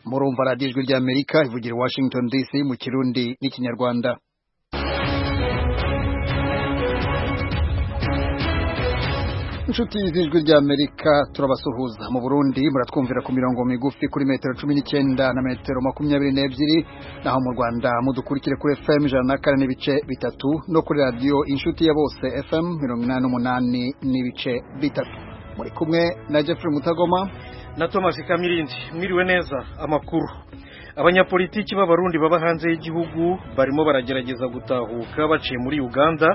murumva radiyo ijwi ry'amerika ivugira i washington dc mu kirundi n'ikinyarwanda inshuti z'ijwi ry'amerika turabasuhuza mu burundi muratwumvira ku mirongo migufi kuri metero cumi n'icyenda na metero makumyabiri n'ebyiri naho mu rwanda mudukurikire kuri fm ijana na kane n'ibice bitatu no kuri radiyo inshuti ya bose fm mirongo inani n'umunani n'ibice bitatu muri kumwe na jeffrey mutagoma na thomas kamirindi mwiriwe neza amakuru abanyapolitiki b'abarundi baba hanze y'igihugu barimo baragerageza gutahuka baciye muri uganda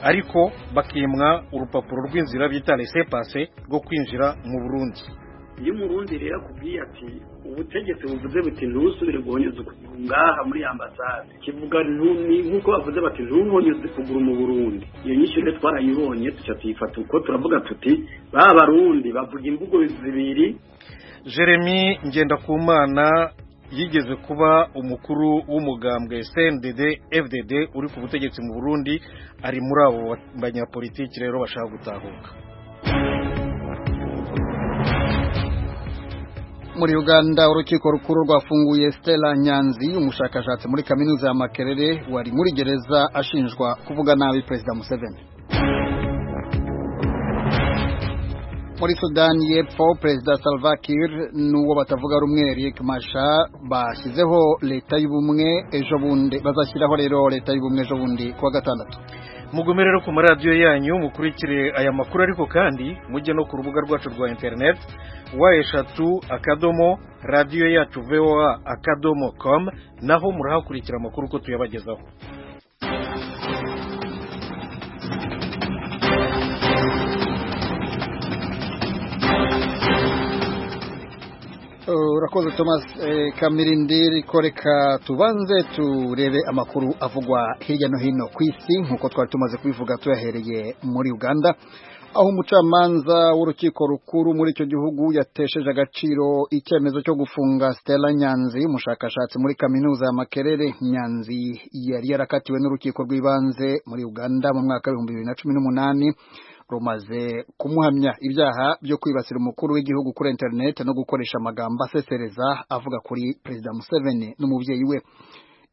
ariko bakimwa urupapuro rw'inzira bita rese pase rwo kwinjira mu burundi iyo umurundi rero akubwiye ati ubutegetsi buvuze buti ntusubire guhonyeza ukuguru ngaha muri ambasade kivuga nk'uko bavuze bati ntuhonyeze ukuguru mu burundi iyo nyinshi rero twarayibonye duca tuyifata uko turavuga tuti ba barundi bavuga imvugo zibiri jeremy ngendakumana yigeze kuba umukuru w'umugambwe CNDD FDD uri ku butegetsi mu Burundi ari muri abo banyapolitiki rero bashaka gutahuka muri Uganda urukiko rukuru rwafunguye Stella Nyanzi umushakashatsi muri kaminuza ya Makerere wari muri gereza ashinjwa kuvuga nabi Perezida Museveni muri sudani y'epfo perezida salva kiir n'uwo batavuga rumwe riek masha bashyizeho leta y'ubumwe ejo bundi bazashyiraho rero leta y'ubumwe ejo bundi kuwa gatandatu mugome rero ku maradiyo yanyu mukurikire aya makuru ariko kandi mujye no ku rubuga rwacu rwa interineti wa eshatu akadomo radiyo yacu voa akadomo komu naho murahakurikira amakuru uko tuyabagezaho urakoze thomas kamirindi riko reka tubanze turebe amakuru avugwa hirya no hino ku isi nk'uko twari tumaze kubivuga tuyahereye muri uganda aho umucamanza w'urukiko rukuru muri icyo gihugu yatesheje agaciro icyemezo cyo gufunga stella nyanzi umushakashatsi muri kaminuza ya makerere nyanzi yari yarakatiwe n'urukiko rw'ibanze muri uganda mu mwaka w'ibihumbi bibiri na cumi n'umunani rumaze kumuhamya ibyaha byo kwibasira umukuru w'igihugu kuri interineti no gukoresha amagambo asesereza avuga kuri perezida museveni n'umubyeyi we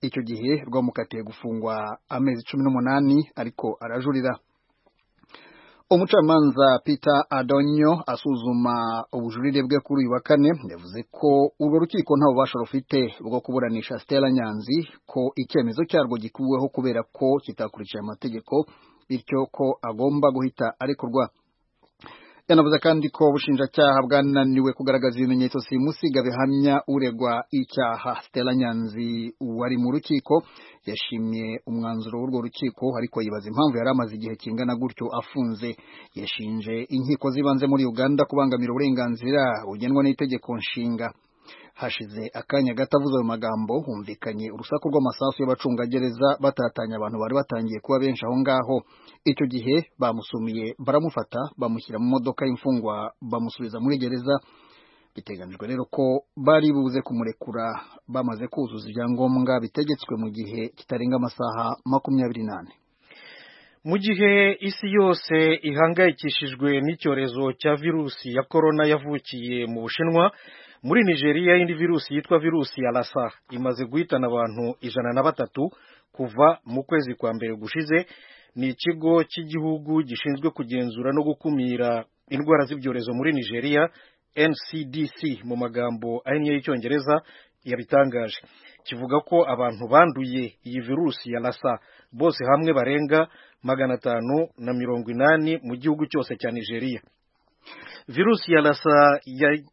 icyo gihe rwamukatiye gufungwa amezi cumi n'umunani ariko arajurira umucamanza peter adonyo asuzuma ubujurire bwe kuri uyu wa kane yavuze ko urwo rukiko nta bubasha rufite bwo kuburanisha stella nyanzi ko icyemezo cyarwo gikuweho kubera ko kitakurikije amategeko bityo ko agomba guhita arekurwa yanavuze kandi ko ubushinjacyaha bwananiwe kugaragaza ibimenyetso simusiga bihamya uregwa icyaha stella nyanzi wari mu rukiko yashimye umwanzuro w'urwo rukiko ariko yibaza impamvu yari amaze igihe kingana gutyo afunze yashinje inkiko z'ibanze muri uganda kubangamira uburenganzira bugenwa n'itegeko nshinga hashize akanya gato avuze ayo magambo humvikanye urusaku rw'amasasu y'abacungagereza batatanya abantu bari batangiye kuba benshi aho ngaho icyo gihe bamusumiye baramufata bamushyira mu modoka y'imfungwa bamusubiza muri gereza biteganyijwe rero ko bari buze kumurekura bamaze kuzuza ibyangombwa bitegetswe mu gihe kitarenga amasaha makumyabiri n'ane mu gihe isi yose ihangayikishijwe n'icyorezo cya virusi ya korona yavukiye mu bushinwa muri nigeria indi virusi yitwa virusi ya lassa imaze guhitana abantu ijana na batatu kuva mu kwezi kwa mbere gushize ni ikigo cy'igihugu gishinzwe kugenzura no gukumira indwara z'ibyorezo muri nigeria ncdc mu magambo ahinnye y'icyongereza yabitangaje kivuga ko abantu banduye iyi virusi ya lassa bose hamwe barenga magana atanu na mirongo inani mu gihugu cyose cya nigeria virusi ya lassa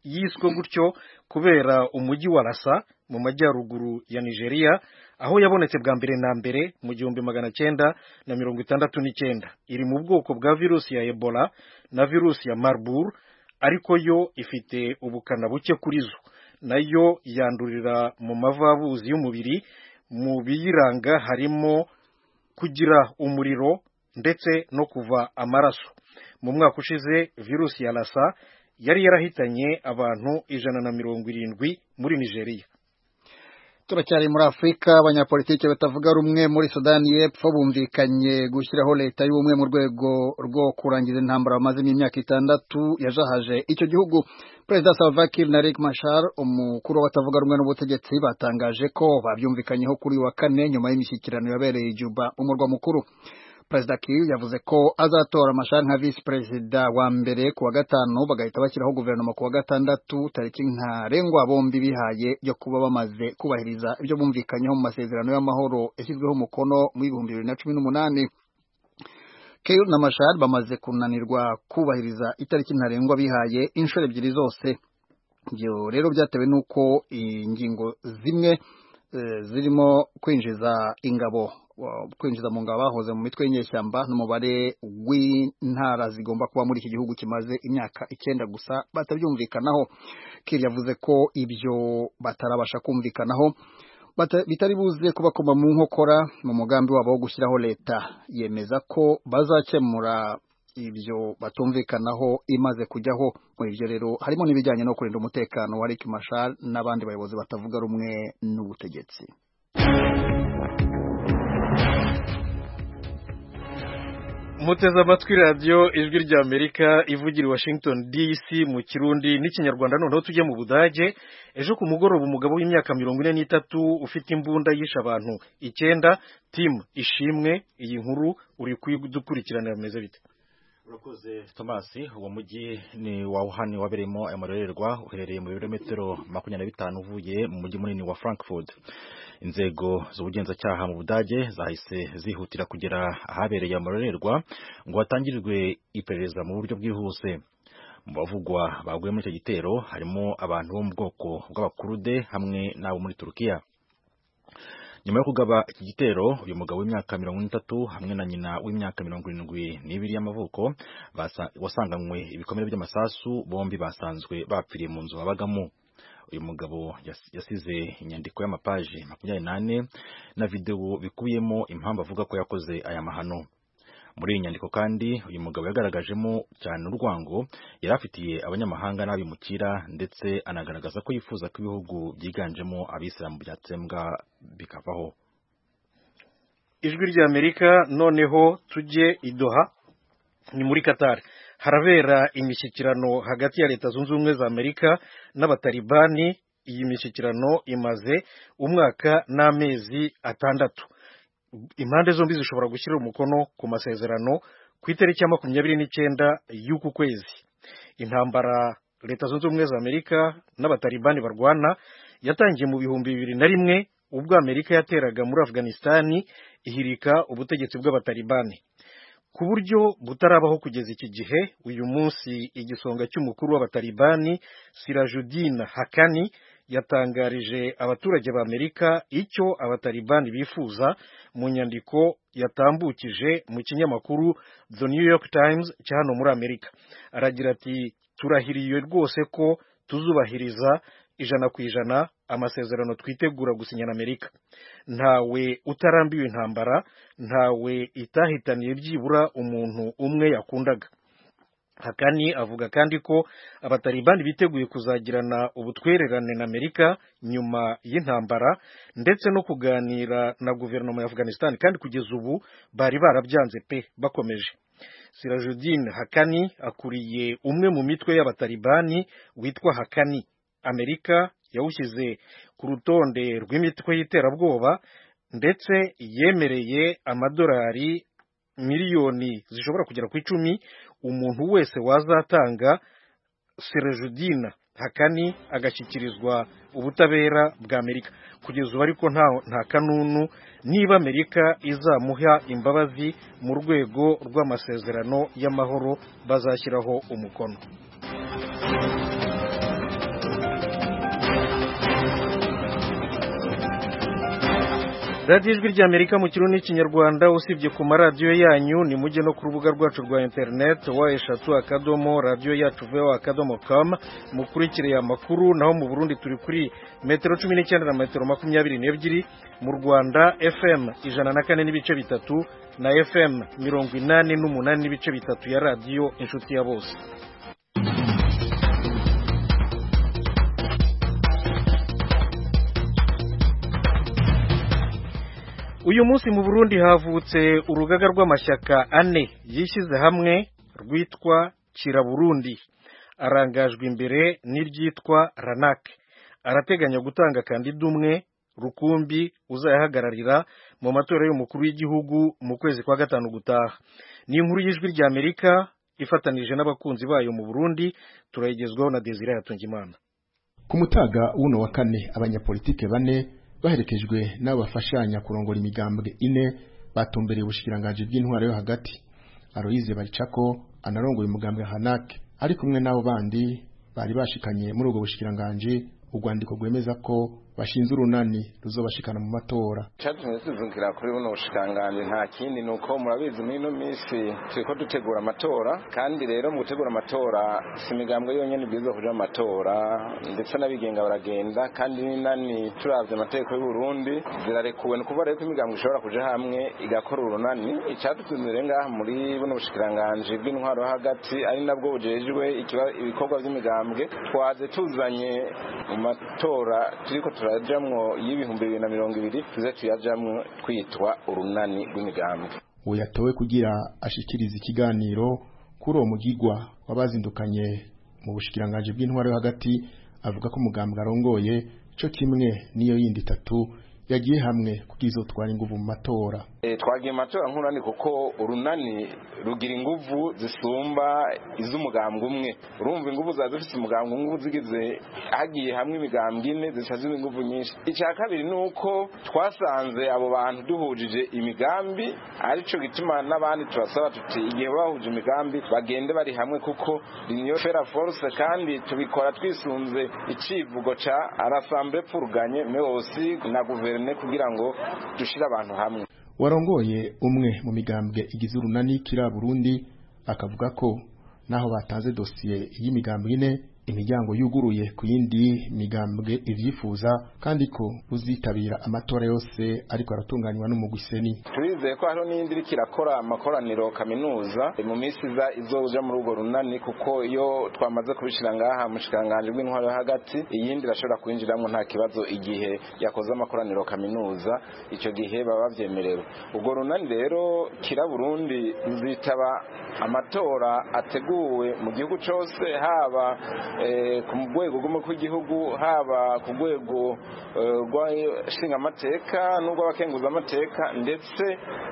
yiswe gutyo kubera umujyi wa lassa mu majyaruguru ya nigeria aho yabonetse bwa mbere na mbere mu gihumbi magana cyenda na mirongo itandatu n'icyenda iri mu bwoko bwa virusi ya ebola na virusi ya marburg ariko yo ifite ubukana buke kuri zo nayo yandurira mu mavabuzi y'umubiri mu biyiranga harimo kugira umuriro ndetse no kuva amaraso mu mwaka ushize virusi ya lassa yari yarahitanye abantu ijana na mirongo irindwi muri nigeria turacyari muri afurika abanyapolitiki batavuga rumwe muri sudani y'epfo bumvikanye gushyiraho leta y'ubumwe mu rwego rwo kurangiza intambara bamazemo imyaka itandatu yajahaje icyo gihugu perezida salva kiir na riek mashar umukuru w'abatavuga rumwe n'ubutegetsi batangaje ko babyumvikanyeho kuri uyu wa kane nyuma y'imishyikirano yabereye juba umurwa mukuru perezida kiir yavuze ko azatora mashar nka visi perezida wa mbere ku wa gatanu bagahita bashyiraho guverinoma ku wa gatandatu tariki ntarengwa bombi bihaye yo kuba bamaze kubahiriza ibyo bumvikanyeho mu masezerano y'amahoro yashyizweho umukono mu ibihumbi bibiri na cumi n'umunani kiir na mashar bamaze kunanirwa kubahiriza itariki ntarengwa bihaye inshuro ebyiri zose ibyo rero byatewe n'uko ingingo zimwe zirimo kwinjiza ingabo kwinjiza mu ngabo bahoze mu mitwe y'inyeshyamba n'umubare w'intara zigomba kuba muri iki gihugu kimaze imyaka icyenda gusa batabyumvikanaho kir yavuze ko ibyo batarabasha kumvikanaho bitari buze kubakoma mu nkokora mu mugambi wabo wo gushyiraho leta yemeza ko bazakemura ibyo batumvikanaho imaze kujyaho muri ibyo rero harimo n'ibijyanye no kurinda umutekano wa Rick Mashar n'abandi bayobozi batavuga rumwe n'ubutegetsi muteze amatwi radiyo ijwi rya amerika ivugira i washington dc mu kirundi n'ikinyarwanda noneho tujye mu budage ejo ku mugoroba umugabo w'imyaka mirongo ine n'itatu ufite imbunda yishe abantu icyenda tim ishimwe iyi nkuru uri kudukurikiranira bimeze bite urakoze thomas uwo mujyi ni wa wuhan wabereyemo ayo marorerwa uherereye mu birometero makumyabiri na bitanu uvuye mu mujyi munini wa frankfurt inzego z'ubugenzacyaha mu budage zahise zihutira kugera ahabereye amarorerwa ngo hatangirirwe iperereza mu buryo bwihuse mu bavugwa baguye muri icyo gitero harimo abantu bo mu bwoko bw'abakurude hamwe n'abo muri turukiya nyuma yo kugaba iki gitero uyu mugabo w'imyaka mirongo itatu hamwe na nyina w'imyaka mirongo irindwi n'ibiri y'amavuko wasanganywe ibikomere by'amasasu bombi basanzwe bapfiriye mu nzu babagamo uyu mugabo yasize inyandiko y'amapaji makumyabiri n'ane na videwo bikubiyemo impamvu avuga ko yakoze aya mahano muri iyi nyandiko kandi uyu mugabo yagaragajemo cyane urwango yari afitiye abanyamahanga n'abimukira ndetse anagaragaza ko yifuza ko ibihugu byiganjemo abisilamu byatsembwa bikavaho ijwi rya amerika noneho tujye idoha ni muri katari harabera imishyikirano hagati ya leta zunze ubumwe za amerika n'abatalibani iyi mishyikirano imaze umwaka n'amezi atandatu impande zombi zishobora gushyira umukono ku masezerano ku itariki ya makumyabiri n'icyenda y'uku kwezi intambara leta zunze ubumwe za amerika n'abatalibani barwana yatangiye mu bihumbi bibiri na rimwe ubwo amerika yateraga muri afganisitani ihirika ubutegetsi bw'abatalibani ku buryo butarabaho kugeza iki gihe uyu munsi igisonga cy'umukuru w'abatalibani sirajudina hakani yatangarije abaturage ba amerika icyo abatalibani bifuza mu nyandiko yatambukije mu kinyamakuru the new york times cya hano muri amerika aragira ati turahiriye rwose ko tuzubahiriza ijana ku ijana amasezerano twitegura gusinya na amerika ntawe utarambiwe intambara ntawe itahitaniye byibura umuntu umwe yakundaga hakani avuga kandi ko abatalibani biteguye kuzagirana ubutwererane na amerika nyuma y'intambara ndetse no kuganira na guverinoma ya afghanistan kandi kugeza ubu bari barabyanze pe bakomeje sirajudine hakani akuriye umwe mu mitwe y'abatalibani witwa hakani amerika yawushyize ku rutonde rw'imitwe y'iterabwoba ndetse yemereye amadolari miliyoni zishobora kugera ku icumi umuntu wese wazatanga serejudina hakani agashyikirizwa ubutabera bwa amerika kugeza ubu ariko nta kanunu niba amerika izamuha imbabazi mu rwego rw'amasezerano y'amahoro bazashyiraho umukono radiyo ijwi rya amerika mu kirundi n'ikinyarwanda usibye ku maradiyo yanyu ni mujye no ku rubuga rwacu rwa interineti wa eshatu akadomo radiyo yacu vewa akadomo kamu mukurikire amakuru naho mu burundi turi kuri metero cumi n'icyenda na metero makumyabiri n'ebyiri mu rwanda fm ijana na kane n'ibice bitatu na fm mirongo inani n'umunani n'ibice bitatu ya radiyo inshuti ya bose uyu munsi mu burundi havutse urugaga rw'amashyaka ane yishyize hamwe rwitwa kiraburundi arangajwe imbere n'iryitwa ranake arateganya gutanga kandida umwe rukumbi uzayahagararira mu matora y'umukuru w'igihugu mu kwezi kwa gatanu gutaha ni inkuru y'ijwi ry'amerika ifatanije n'abakunzi bayo mu burundi turayigezwaho na desire yatungimana ku mutaga w'uno wa kane abanyapolitike bane baherekejwe n'abafashanya kurongora imigambwe ine batumbereye ubushikiranganje bw'intwaro yo hagati Aloise Baricako anarongoye umugambwe Hanake ari kumwe n'abo bandi bari bashikanye muri ubwo bushikiranganje urwandiko rwemeza ko bashinze urunani ruzobashikana mu matora cyatumye tuvugira kuri buno bushikanganje nta kindi nuko murabizi muri ino minsi turiko dutegura amatora kandi rero mu gutegura amatora si imigambwe yonyene ibwirizwa kuja mu matora ndetse n'abigenga baragenda kandi n'inani turavye amategeko y'u Burundi zirarekuwe ni kuvuga rero ko imigambwe ishobora kuja hamwe igakora urunani icadutunze rero ngaha muri buno bushikiranganje bw'intwaro yo hagati ari nabwo bujejwe ikiba- ibikorwa vy'imigambwe twaze tuzanye mu matora turiko turajamwo y'ibihumbi bibiri na mirongo ibiri tuze tuyajamwo twitwa urunani rw'imigambwe uwo yatowe kugira ashikirize ikiganiro kuri uwo mugigwa wabazindukanye mu bushikiranganje bw'intwaro yo hagati avuga ko umugambwe arongoye co kimwe n'iyo yindi itatu yagiye hamwe kugira izotwara inguvu mu matora e, twagiye mu matora nk'urunani kuko urunani rugira inguvu zisumba iz'umugambwe umwe urumva inguvu ziba zifise umugambwe umwe zigize hagiye hamwe imigambwe ine zica ziba inguvu nyinshi icya kabiri ni uko twasanze abo bantu duhujije imigambi aricyo gituma n'abandi turasaba tuti igihe bahuje imigambi bagende bari hamwe kuko niyo fera force kandi tubikora twisunze icivugo ca arasamble purganye meosi na guverne kugira ngo dushire abantu hamwe warongoye umwe mu migambwe igize urunani kira Burundi akavuga ko naho batanze dosiye y'imigambwe ine imiryango yuguruye ku yindi migambwe ivyifuza kandi ko uzitabira amatora yose ariko aratunganywa n'umugwiseni turizeye ko hariho n'iyindi iriko irakora amakoraniro kaminuza mu minsi iza izoja muri urwo runani kuko iyo twamaze kubishira ngaha mu shikanganje bw'intwaro yo hagati iyindi irashobora kwinjiramo nta kibazo igihe yakoze amakoraniro kaminuza ico gihe baba bavyemerewe urwo runani rero kira burundi ruzitaba amatora ateguwe mu gihugu cose haba eh, ku rwego rw'umukuru w'igihugu haba ku rwego eh, rw'ishingamateka n'urw'abakenguzamateka ndetse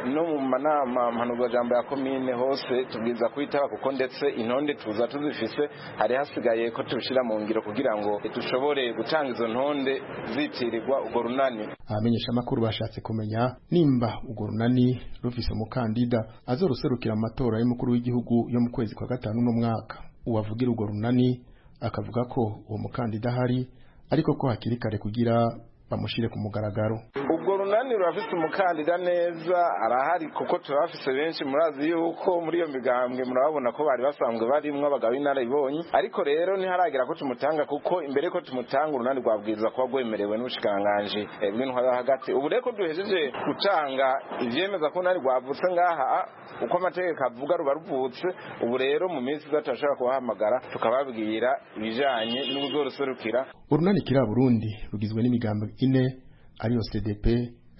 no mu manama mpanuzwajambo ya komine hose tubwiza kuyitaba kuko ndetse intonde tuza tuzifise hari hasigaye ko tubishira mu ngiro kugira ngo dushobore gutanga izo ntonde zitirirwa urwo runani abamenyeshamakuru bashatse kumenya nimba urwo runani rufise umukandida azoruserukira mu matora y'umukuru w'igihugu yo mu kwezi kwa gatanu uno mwaka uwavugira urwo runani akavuga ko uwo mukandida ahari ariko ko hakiri kare kugira bamushire ku mugaragaro ubwo runani rurafise umukandida neza arahari kuko turabafise benshi murazi yuko muri iyo migambwe murababona ko bari basanzwe barimwo abagabo b'inararibonye ariko rero ntiharagera ko tumutanga kuko imbere ko tumutanga urunani rwabwirizwa kuba rwemerewe n'ubushikiranganji eh, bw'intwaro yo hagati ubu rero ko duhejeje gutanga ivyemeza ko urunani rwavutse ngaha uko amategeko avuga ruba ruvutse ubu rero mu minsi iza turashobora kubahamagara tukababwira ibijanye n'ubuzoruserukira urunani kiri Burundi rugizwe n'imigambi ine ariyo CDP,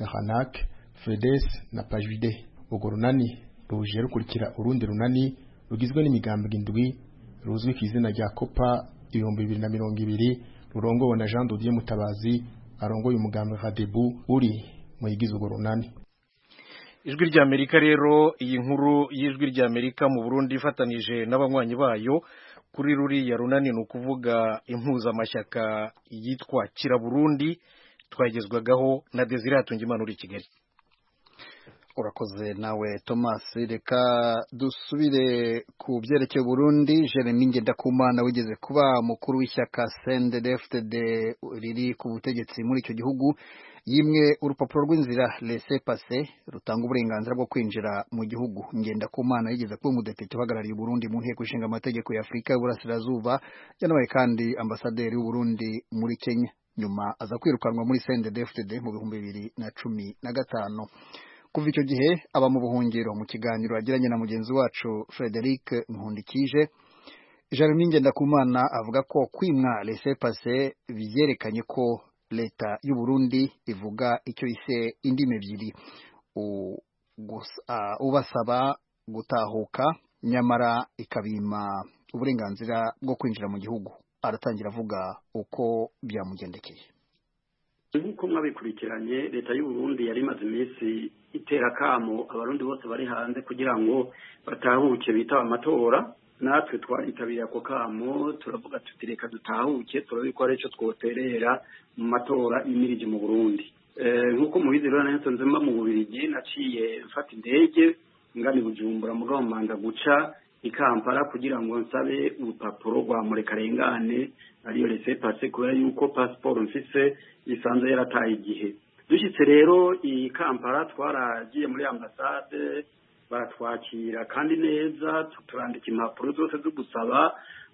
RANAC, FEDES na PAJUD. Urwo runani ruje rukurikira urundi runani rugizwe n'imigambi indwi ruzwi ku izina rya COPA ibihumbi bibiri na mirongo ibiri rurongowe na Jean Dodier Mutabazi arongoye umugambi Radebu uri mu yigize urwo runani. ijwi ry'amerika rero iyi nkuru y'ijwi ry'amerika mu burundi ifatanije n'abanywanyi bayo kuri ruriya runani ni ukuvuga impuzamashyaka yitwa kiraburundi twagezwagaho na desire hatungimana uri i kigali urakoze nawe thomas reka dusubire ku byerekeye burundi jeremy ngendakumana wigeze kuba umukuru w'ishyaka cndfd riri ku butegetsi muri icyo gihugu yimwe urupapuro rw'inzira lese pase rutanga uburenganzira bwo kwinjira mu gihugu ngendakumana yigeze kuba umudepite uhagarariye uburundi mu nteko ishinga amategeko ya afurika y'uburasirazuba yanabaye kandi ambasaderi w'uburundi muri kenya nyuma aza kwirukanwa muri cndfd mu bihumbi bibiri na cumi na gatanu kuva icyo gihe aba mu buhungiro mu kiganiro yagiranye na mugenzi wacu frederic nkundikije jeremy ngendakumana avuga ko kwimwa lese pase byerekanye ko leta y'u burundi ivuga icyo ise indimi ebyiri u- gus- ah, ubasaba gutahuka nyamara ikabima uburenganzira bwo kwinjira mu gihugu aratangira avuga uko byamugendekeye nk'uko mwabikurikiranye leta y'u Burundi yari imaze iminsi itera akamo abarundi bose bari hanze kugira ngo batahuke bitaba amatora natwe twaritabiriye ako kamo turavuga tuti reka dutahuke turabe ko ari icyo twoterera mu matora y'imirije mu burundi Eh, nk'uko mubizi rero nanjye nsanze mba mu bubirigi naciye mfata indege ngana i bujumbura mugabo manda guca i kampala kugira ngo nsabe urupapuro rwa murekarengane ariyo rese pase kubera yuko pasiporo mfise isanzwe yarataye igihe dushyitse rero i kampala twaragiye muri ambasade baratwakira kandi neza tu- turandika impapuro zose zo gusaba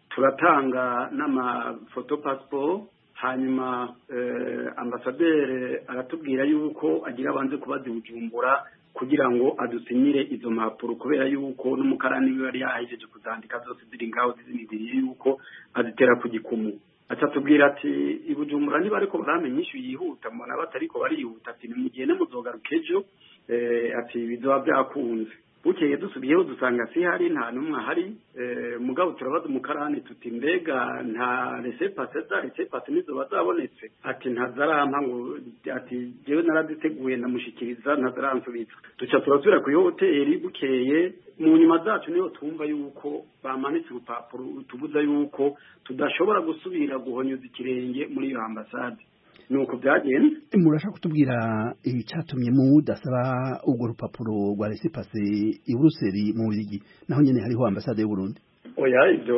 turatanga n'amafoto pasiporo hanyuma eh, ambasaderi aratubwira yuko agira abanze kubaza i bujumbura kugira ngo adusinyire izo mpapuro kubera yuko n'umukarani we yari yahejeje kuzandika zose ziri ngaho zizinigiriye yuko azitera ku gikumu aca tubwira ati i bujumbura niba ariko baramenya inyishu yihuta mbona batariko barihuta ati nimugende muzogaruka ejo Eh, ati bizoba byakunze bukeye dusubiyeho dusanga sihari nta n'umwe ahari Eh, mugabo turabaza umukarani tuti mbega nta resepase za resepase nizoba zabonetse ati ntazarampa ngo ati jewe naraditeguye ndamushikiriza ntazaransubiza duca turasubira kuri hoteli bukeye mu nyuma zacu niho twumva yuko bamanitse urupapuro rutubuza yuko tudashobora gusubira guhonyuza ikirenge muri iyo ambasade ni uko byagenze murashaka kutubwira icyatumye mudasaba urwo rupapuro rwa resipase i buruseli mu bigi naho nyine hariho ambasade y'u Burundi oya ibyo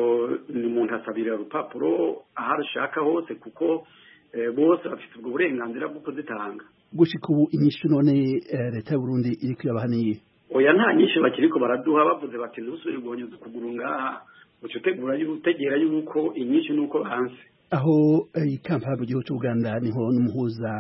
ni umuntu asabira urupapuro aho arashaka hose kuko eh, bose bafite ubwo burenganzira bwo kuzitanga gushika ubu inyishu none eh, leta y'u Burundi iri kuyabahaniye oya nta nyinshi bakiriko baraduha bavuze bati ntusubire guhonyeza ukuguru ngaha uca utegura yu- utegera yuko inyinshi ni uko hanze aho eh, i Kampala mu gihugu cy'Uganda niho n'umuhuza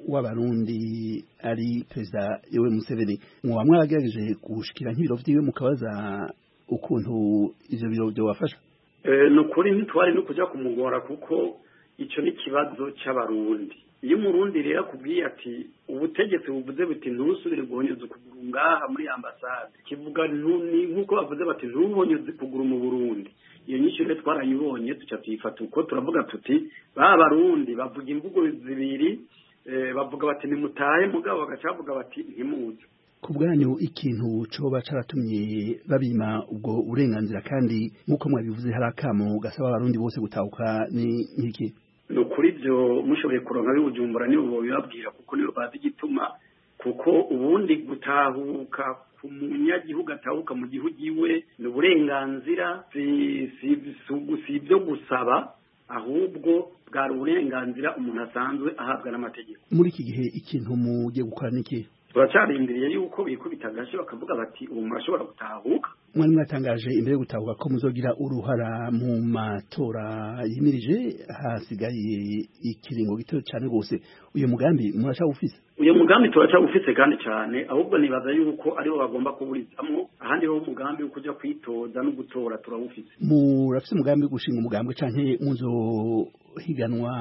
w'abarundi ari perezida Yoweri Museveni mwoba mwagerageje gushikira nk'ibiro vyiwe mukabaza ukuntu ivyo biro byobafasha Eh, ni ukuri ntitwari no kujya kumugora kuko icyo ni ikibazo cy'abarundi iyo umurundi rero akubwiye ati ubutegetsi buvuze buti ntusubire guhonyeza ukuguru ngaha muri ambasade kivuga ntu- ni nk'uko bavuze bati ntuhonyeze ukuguru mu burundi iyo nyinshi rero twarayibonye duca tuyifata uko turavuga tuti ba barundi bavuga imvugo zibiri eh, bavuga bati nimutahe mugabo bagaca bavuga bati ntimuze ku bwanyu ikintu coba caratumye babima ubwo burenganzira kandi nk'uko mwabivuze hari akamo gasaba abarundi bose gutahuka ni nk'iki ni ukuri ibyo mushoboye kuronka bibujumbura nibo babibabwira kuko nibo bazi igituma kuko ubundi gutahuka ku munyagihugu atahuka mu gihugu iwe ni uburenganzira si- si- si ugu- si ibyo gusaba ahubwo bwari uburenganzira umuntu asanzwe ahabwa n'amategeko muri iki gihe ikintu mugiye gukora niki turacarindiriye yuko bikubita agace bakavuga bati ubu murashobora gutahuka mwari mwatangaje imbere yo gutahuka ko muzogira uruhara mu matora yimirije hasigaye ikiringo gito cane rwose uyu mugambi murashaka ufise uyu mugambi turacyawufite kandi cyane ahubwo nibaza yuko aribo bagomba kuwurizamo ahandi ho umugambi wo kujya kwitoza no gutora turawufite murafise umugambi wo gushinga umugambwe canke muzohiganwa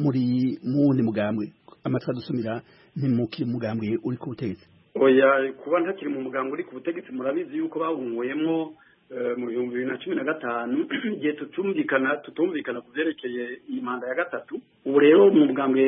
muri muwundi mugambwe amatwi adusumira ntimukiri mu mugambwe uri ku butegetsi oya kuba ntakiri mu muganga uri ku butegetsi murabizi yuko bahunguwemo eh, mu bihumbi bibiri na cumi na gatanu igihe tutumvikana tutumvikana ku byerekeye iyi manda ya gatatu ubu rero umugambwe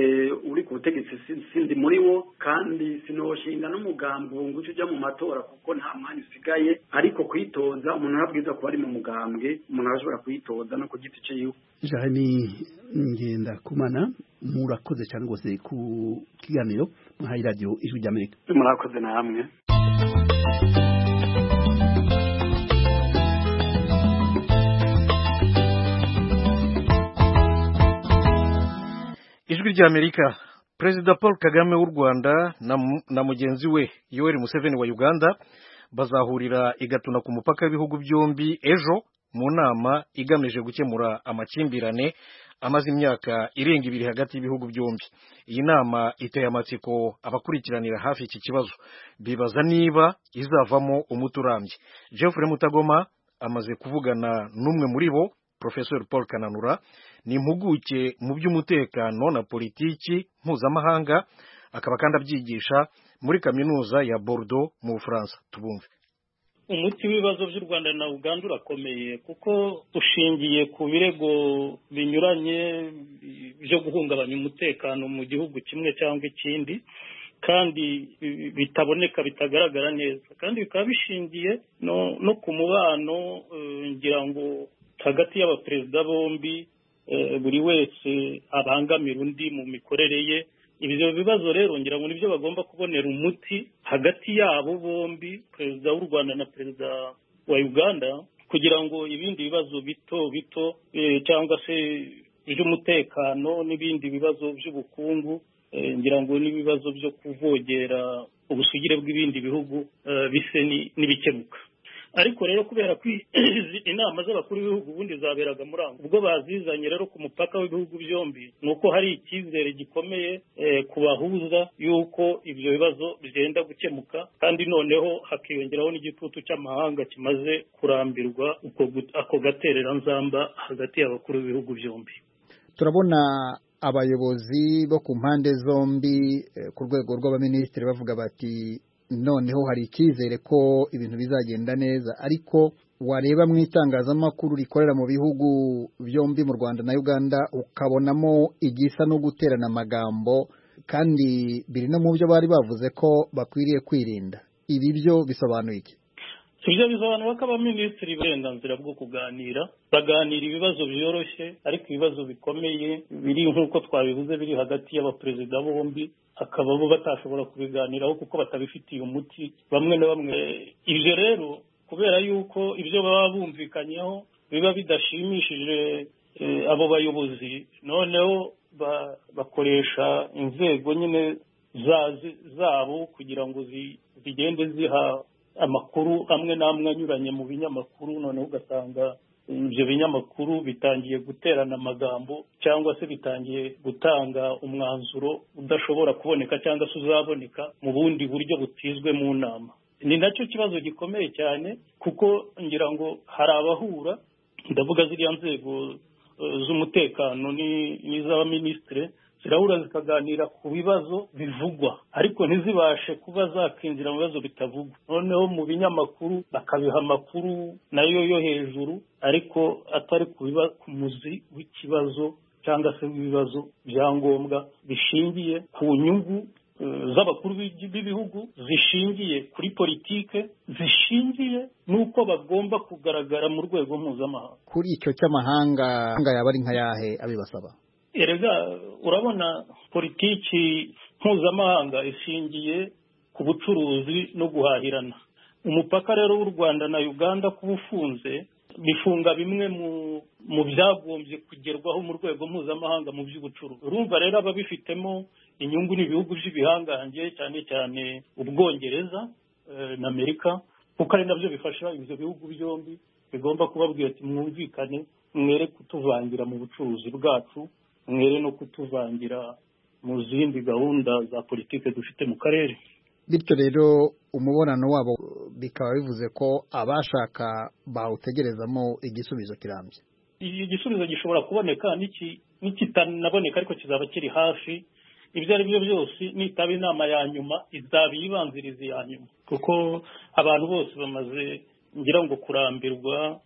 uri ku butegetsi si- sindi muri wo kandi sinoshinga n'umugambwe ubu nguco ujya mu matora kuko nta mwanya usigaye ariko kwitoza umuntu arabwiza kuba ari mu mugambwe umuntu arashobora kwitoza no ku giti ciwe jani ngenda kumana murakoze cyane rwose ku kiganiro mwahaye radiyo ijwi ry'amerika murakoze namwe ijwi ry'amerika perezida paul kagame w'u rwanda na mu- na mugenzi we yoweri museveni wa uganda bazahurira i gatuna ku mupaka w'ibihugu byombi ejo mu nama igamije gukemura amakimbirane amaze imyaka irenga ibiri hagati y'ibihugu byombi iyi nama iteye amatsiko abakurikiranira hafi iki kibazo bibaza niba izavamo umuti urambye jeffrey mutagoma amaze kuvugana n'umwe muri bo Professor Paul Kananura ni impuguke mu by'umutekano na politiki mpuzamahanga akaba kandi abyigisha muri kaminuza ya Bordeaux mu Bufaransa tubumve umuti w'ibibazo by'u rwanda na uganda urakomeye kuko ushingiye ku birego binyuranye byo guhungabanya umutekano mu gihugu kimwe cyangwa ikindi kandi bitaboneka bitagaragara neza kandi bikaba bishingiye no ku mubano ngira ngo hagati y'abaperezida bombi buri wese abangamira undi mu mikorere ye ibyo bibazo rero ngira ngo nibyo bagomba kubonera umuti hagati yabo bombi perezida w'u rwanda na perezida wa uganda kugira ngo ibindi bibazo bito bito cyangwa se iby'umutekano n'ibindi bibazo by'ubukungu ngira ngo n'ibibazo byo kuvogera ubusugire bw'ibindi bihugu bise n'ibikemuka ariko rero kubera ko inama z'abakuru b'ibihugu ubundi zaberaga muri aho ubwo bazizanye rero ku mupaka w'ibihugu byombi ni uko hari icyizere gikomeye ku bahuza y'uko ibyo bibazo byenda gukemuka kandi noneho hakiyongeraho n'igitutu cy'amahanga kimaze kurambirwa ako gatereranzamba hagati y'abakuru b'ibihugu byombi turabona abayobozi bo ku mpande zombi ku rwego rw'abaminisitiri bavuga bati noneho hari icyizere ko ibintu bizagenda neza ariko wareba mu itangazamakuru rikorera mu bihugu byombi mu rwanda na uganda ukabonamo igisa no guterana amagambo kandi biri no mu byo bari bavuze ko bakwiriye kwirinda ibi byo bisobanuye iki ibyo bisobanura ko abaminisitiri uburenganzira bwo kuganira baganira ibibazo byoroshye ariko ibibazo bikomeye biri nk'uko twabivuze biri hagati y'abaperezida bombi akaba bo batashobora kubiganiraho kuko batabifitiye umuti bamwe na bamwe ibyo rero kubera yuko ibyo baba bumvikanyeho biba bidashimishije abo bayobozi noneho bakoresha inzego nyine zabo kugira ngo zigende ziha amakuru amwe n'amwe anyuranye mu binyamakuru noneho ugasanga ibyo binyamakuru bitangiye guterana amagambo cyangwa se bitangiye gutanga umwanzuro udashobora kuboneka cyangwa se uzaboneka mu bundi buryo butizwe mu nama ni nacyo kibazo gikomeye cyane kuko ngira ngo hari abahura ndavuga ziriya nzego z'umutekano n'iz'abaminisitire zirahura zikaganira ku bibazo bivugwa ariko ntizibashe kuba zakinjira mu bibazo bitavugwa noneho mu binyamakuru bakabiha amakuru nayo yo hejuru ariko atari ku muzi w'ikibazo cyangwa se w'ibibazo bya ngombwa bishingiye ku nyungu z'abakuru b'ibihugu zishingiye kuri politike zishingiye n'uko bagomba kugaragara mu rwego mpuzamahanga kuri icyo cy'amahanga yaba ari nka yahe abibasaba erega urabona politiki mpuzamahanga ishingiye ku bucuruzi no guhahirana umupaka rero w'u rwanda na uganda kuba ufunze bifunga bimwe mu byagombye kugerwaho mu rwego mpuzamahanga mu by'ubucuruzi urumva rero ababifitemo inyungu ni ibihugu by'ibihangange cyane cyane ubwongereza na amerika kuko ari nabyo bifasha ibyo bihugu byombi bigomba kubabwira ati mwumvikane mwere kutuvangira mu bucuruzi bwacu mwere no kutuvangira mu zindi gahunda za politiki dufite mu karere bityo rero umubonano wabo bikaba bivuze ko abashaka bawutegerezamo igisubizo kirambye igisubizo gishobora kuboneka n'ikitanaboneka ariko kizaba kiri hafi ibyo ari byo byose nitaba inama ya nyuma izaba iyibanziriza iya nyuma kuko abantu bose bamaze ngira ngo kurambirwa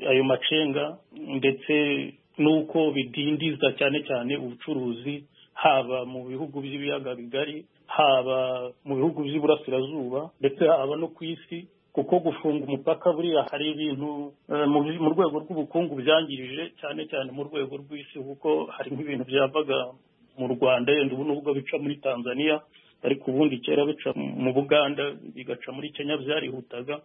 ayo macenga ndetse n'uko bidindiza cyane cyane ubucuruzi haba mu bihugu by'ibiyaga bigari haba mu bihugu by'iburasirazuba ndetse haba no ku isi kuko gufunga umupaka buriya hari ibintu mu rwego rw'ubukungu byangirije cyane cyane mu rwego rw'isi kuko hari nk'ibintu byavaga mu rwanda yenda ubu nubwo bica muri tanzania ariko ubundi kera bica mu buganda bigaca muri kenya byarihutaga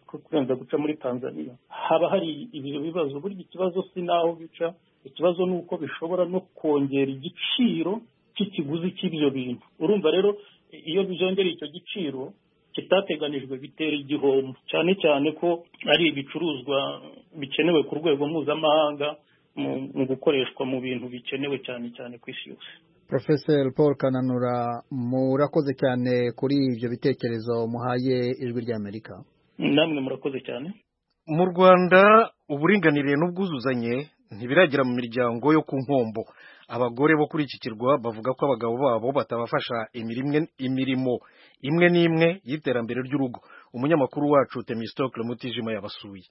kurenza guca muri tanzania haba hari ibyo bibazo burya ikibazo si n'aho bica ikibazo ni uko bishobora no kongera igiciro cy'ikiguzi cy'ibyo bintu urumva rero iyo byongera icyo giciro kitateganijwe bitera igihombo cyane cyane ko ari ibicuruzwa bikenewe ku rwego mpuzamahanga mu gukoreshwa mu bintu bikenewe cyane cyane ku isi yose Professor paul kananura murakoze cyane kuri ibyo bitekerezo muhaye ijwi ry'amerika namwe murakoze cyane mu rwanda uburinganire n'ubwuzuzanye ntibiragera mu miryango yo ku nkombo abagore bo kuri iki kirwa bavuga ko abagabo babo batabafasha imirimo imirimo imwe n'imwe y'iterambere ry'urugo umunyamakuru wacu temistokle mutijima yabasuye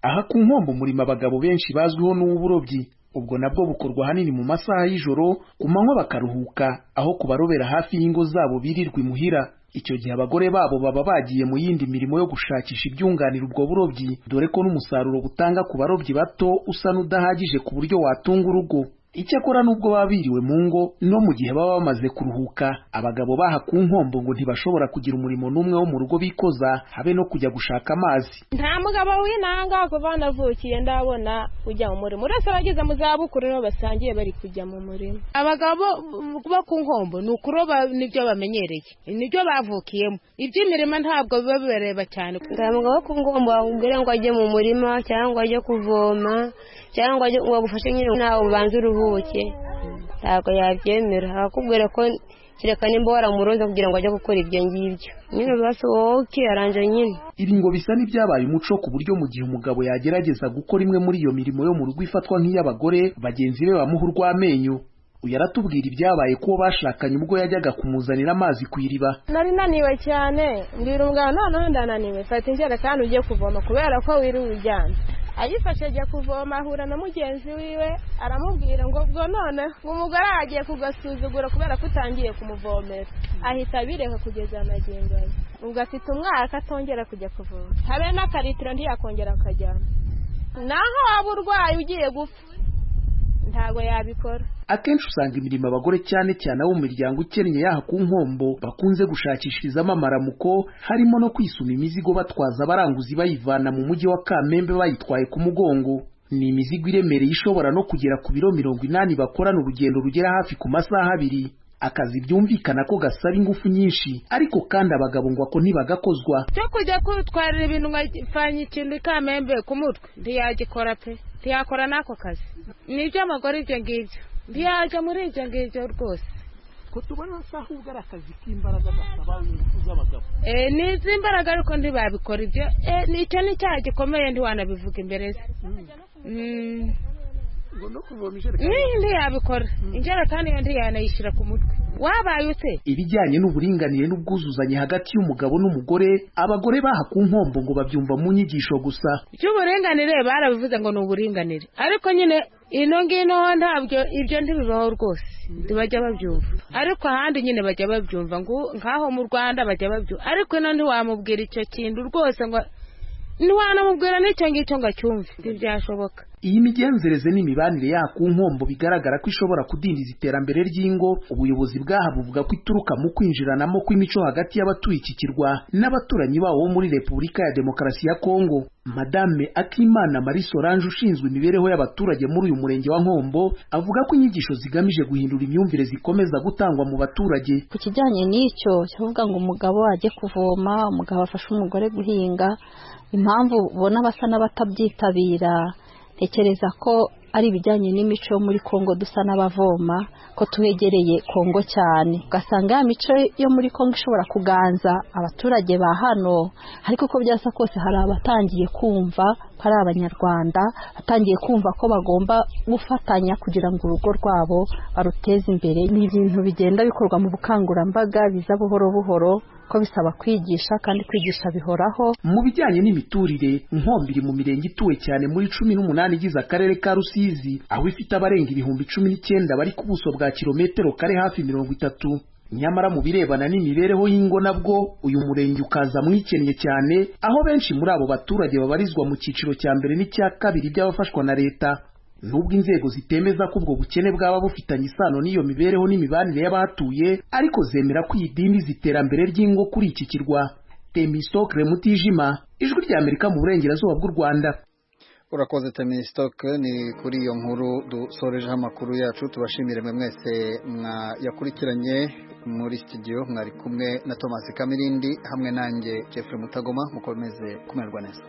aha ku nkombo murimo abagabo benshi bazwiho n'uburobyi ubwo nabwo bukorwa ahanini mu masaha y'ijoro ku manywa bakaruhuka aho kubarobera hafi y'ingo zabo birirwa imuhira icyo gihe abagore babo baba bagiye mu yindi mirimo yo gushakisha ibyunganira ubwo burobyi dore ko n'umusaruro butanga ku barobyi bato usa n'udahagije ku buryo watunga urugo icyakora n'ubwo baba biriwe mu ngo no mu gihe baba bamaze kuruhuka abagabo baha ku nkombo ngo ntibashobora kugira umurimo n'umwe wo mu rugo bikoza habe no kujya gushaka amazi nta mugabo w'intanga kuva navukiye ndabona ujya mu murima uretse abageze mu zabukuru nibo basangiye bari kujya mu murima abagabo bo ku nkombo ni ukuroba nibyo bamenyereye nibyo bavukiyemo iby'imirima ntabwo biba bibareba cyane nta mugabo wo ku nkombo wakubwira ngo ajye mu murima cyangwa ajye kuvoma cyangwa ngo agufashe nyine ntawe ubanza uruhuke ntabwo yabyemera akakubwira ko kereka nimba waramuroza kugira ngo ajye gukora ibyo ngibyo nyine basi wowe ukiyaranja nyine ibi ngo bisa n'ibyabaye umuco ku buryo mu gihe umugabo yagerageza gukora imwe muri iyo mirimo yo mu rugo ifatwa nk'iy'abagore bagenzi be bamuha urw'amenyo uyu aratubwira ibyabaye ko bashakanye ubwo yajyaga kumuzanira amazi ku iriba nari naniwe cyane mbwira umugabo noneho ndananiwe fata injerekani ugiye kuvoma kubera ko wiriwe ujyana ayifashe ajya kuvoma ahura na mugenzi wiwe aramubwira ngo ubwo none umugore yagiye kugasuzugura kubera ko utangiye kumuvomera ahita abireka kugeza magingo ye ubwo afite umwaka atongera kujya kuvoma habe n'akaritiro ntiyakongera akajyana naho waba urwaye ugiye gupfa ntabwo yabikora akenshi usanga imirimo abagore cyane cyane abo mu miryango ikennye yaha ku nkombo bakunze gushakishirizamo amaramuko harimo no kwisuma imizigo batwaza abaranguzi bayivana mu mujyi wa kamembe bayitwaye ku mugongo ni imizigo iremereye ishobora no kugera ku biro mirongo inani bakorana urugendo rugera hafi ku masaha abiri akazi byumvikana ko gasaba ingufu nyinshi ariko kandi abagabo ngo ako ntibagakozwa cyo kujya kutwarira ibintu nkafanya ikintu ikamembe ku mutwe ntiyagikora pe ntiyakora n'ako kazi ni iby'abagore ibyo ngibyo ntiyajya muri ibyo ngibyo rwose ko tubona ahubwo ari akazi k'imbaraga gasaba ingufu z'abagabo ni iz'imbaraga ariko ntibabikora ibyo nicyo ni icyaha gikomeye ntiwanabivuga imbere ze ntiyabikora injerekani yo ntiyanayishyira ku mutwe wabaye ute ibijyanye n'uburinganire n'ubwuzuzanye hagati y'umugabo n'umugore abagore baha ku nkombo ngo babyumva mu nyigisho gusa iby'uburinganire barabivuze ngo ni uburinganire ariko nyine ino ngino ntabyo ibyo ntibibaho rwose ntibajya babyumva ariko ahandi nyine bajya babyumva ngo nkaho mu rwanda bajya babyumva ariko ino ntiwamubwira icyo kintu rwose ngo ntiwanamubwira n'icyo ngicyo ngo acyumve ntibyashoboka iyi migenzereze n'imibanire yaha ku nkombo bigaragara ko ishobora kudindiza iterambere ry'ingo ubuyobozi bwaha buvuga ko ituruka mu kwinjiranamo kw'imico hagati y'abatuye iki kirwa n'abaturanyi bawo bo muri repubulika ya demokarasi ya kongo madame akimana marie solange ushinzwe imibereho y'abaturage muri uyu murenge wa nkombo avuga ko inyigisho zigamije guhindura imyumvire zikomeza gutangwa mu baturage ku kijyanye n'icyo cyavuga ngo umugabo ajye kuvoma umugabo afashe umugore guhinga impamvu ubona basa n'abatabyitabira ntekereza ko ari ibijyanye n'imico yo muri kongo dusa n'abavoma ko twegereye kongo cyane ugasanga ya mico yo muri kongo ishobora kuganza abaturage ba hano ariko uko byasa kose hari abatangiye kumva ko ari abanyarwanda batangiye kumva ko bagomba gufatanya kugira ngo urugo rwabo baruteze imbere ni ibintu bigenda bikorwa mu bukangurambaga biza buhoro buhoro ko bisaba kwigisha kandi kwigisha bihoraho mu bijyanye n'imiturire inkombiri mu mirenge ituwe cyane muri cumi n'umunani igize akarere ka rusizi aho ifite abarenga ibihumbi cumi n'icyenda bari ku buso bwa kilometero kare hafi mirongo itatu nyamara mu birebana n'imibereho y'ingo nabwo uyu murenge ukaza mwikennye cyane aho benshi muri abo baturage babarizwa mu cyiciro cya mbere n'icya kabiri by'abafashwa na leta nubwo inzego zitemeza ko ubwo bukene bwaba bufitanye isano n'iyo mibereho n'imibanire y'abahatuye ariko zemera ko iyi dindiriza iterambere ry'ingo kuri iki kirwa temisitokire mutijima ijwi rya amerika mu burengerazuba bw'u rwanda urakoze temisitoke ni kuri iyo nkuru dusorejeho amakuru yacu tubashimire mwe mwese yakurikiranye muri sitidiyo mwari kumwe na thomas kamirindi hamwe nanjye jeffrey mutagoma mukomeze kumererwa neza